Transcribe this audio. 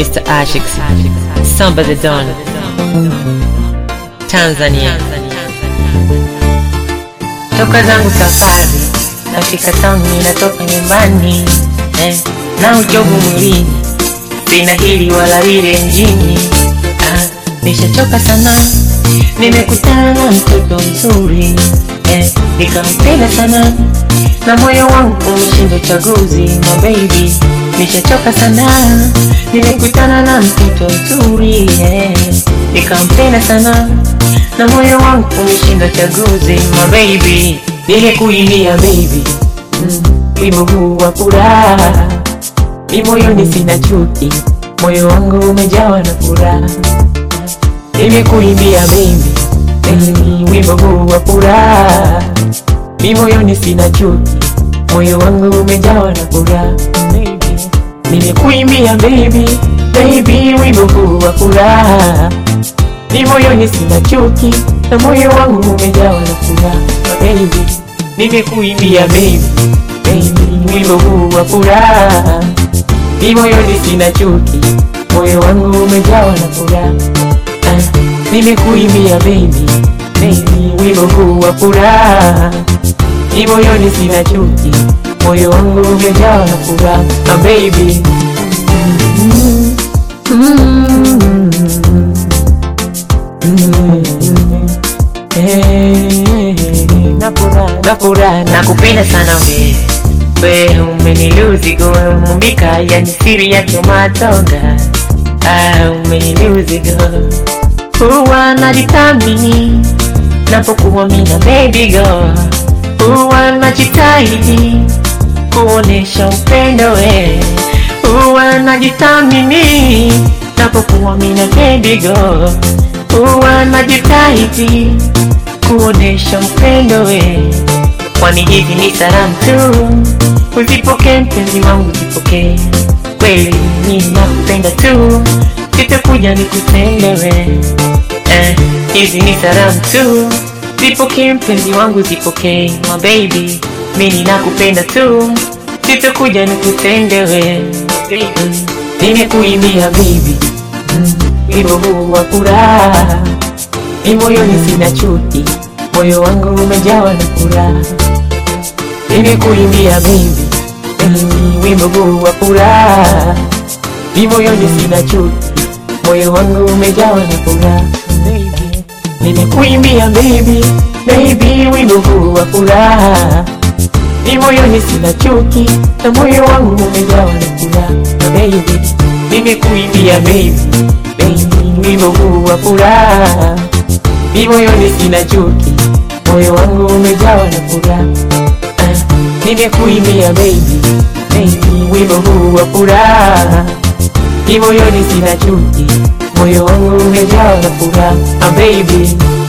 Mr. Ashix, Samba the Don, Tanzania. Toka zangu safari, nafika town, ninatoka nyumbani eh, na uchovu mwilini, sina hili wala lile mjini ah, nishachoka sana, nimekutana na mtoto mzuri eh, nikampenda sana na moyo wangu umeshinda chaguzi my baby, nishachoka sana, nimekutana na mtoto mzuri eh, nikampenda sana na moyo wangu umeshinda chaguzi my baby, nimekuimbia baby mm, wimbo huu wa furaha, mi moyoni sina chuki, moyo wangu umejawa na furaha, nimekuimbia baby mm, wimbo huu wa furaha mi moyoni sina chuki, moyo wangu umejawa na furaha. Nimekuimbia baby, baby, wimbo huu wa furaha. Mi moyoni sina chuki, na moyo wangu umejawa na furaha. Baby, nimekuimbia baby, baby, wimbo huu wa furaha. Mi moyoni sina chuki, moyo wangu umejawa na furaha. Ah, nimekuimbia baby, baby, wimbo huu wa furaha ni moyoni sina chuki, moyo wangu umejawa na furaha na baby Mm, mm, mm, eh, na furaha, na furaha, nakupenda sana we we umeniluzi go mumbika yani siri ya tomatonga ah, umeniluzi go huwa najitamini napokuwa mina baby girl huwa najitahidi kuonesha upendo we, huwa najithamini napokuwa mina baby girl, huwa najitahidi kuonesha upendo we, kwani hivi ni salamu tu, uzipokee mpenzi wangu, uzipokee kweli, mimi nakupenda tu, sitakuja nikutende we eh, hizi ni salamu tu Zipokee mpenzi wangu, zipokee my baby, mimi nakupenda tu, sitakuja nikutende we. Mm, Nimekuimbia baby, mm, wimbo huu wa furaha, ni moyoni sina chuki, moyo wangu umejawa na furaha. Nimekuimbia baby, mm, wimbo huu wa furaha, ni moyoni sina chuki, moyo wangu umejawa na furaha. Baby, nimekuimbia baby, baby, wimbo huu wa furaha, ni moyoni sina chuki, na moyo wangu umejawa na furaha. Baby, nimekuimbia baby, baby, wimbo huu wa furaha, ni moyoni sina chuki, moyo wangu umejawa na furaha. Ah, Nimekuimbia baby, baby, wimbo huu wa furaha, ni moyoni sina chuki, moyo wangu umejawa na furaha. Ah, baby